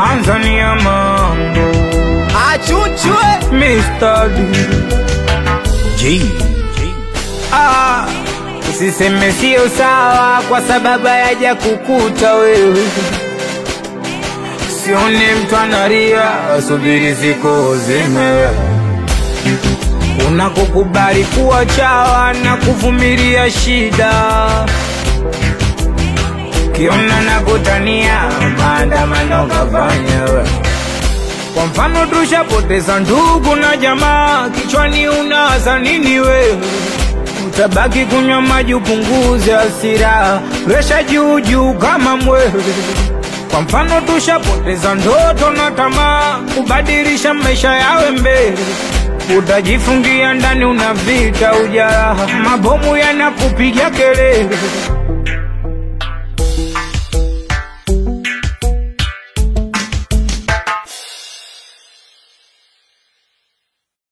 Tanzania mambo Achuchwe Mr. D. G. Ah, usiseme sio sawa kwa sababu hayaja kukuta wewe. Sione mtu analia, asubiri siku zime unakokubali kuwa chawa na kuvumilia shida, kiona na kutania maandamano kafanya wewe. Kwa mfano tushapoteza ndugu na jamaa, kichwani unaza nini wewe? Utabaki kunywa maji upunguze hasira, presha juu juu kama mwewe. Kwa mfano tushapoteza ndoto na tamaa, kubadilisha maisha yawe mbele. Utajifungia ndani, una vita ujaraha, mabomu yanakupiga kelele.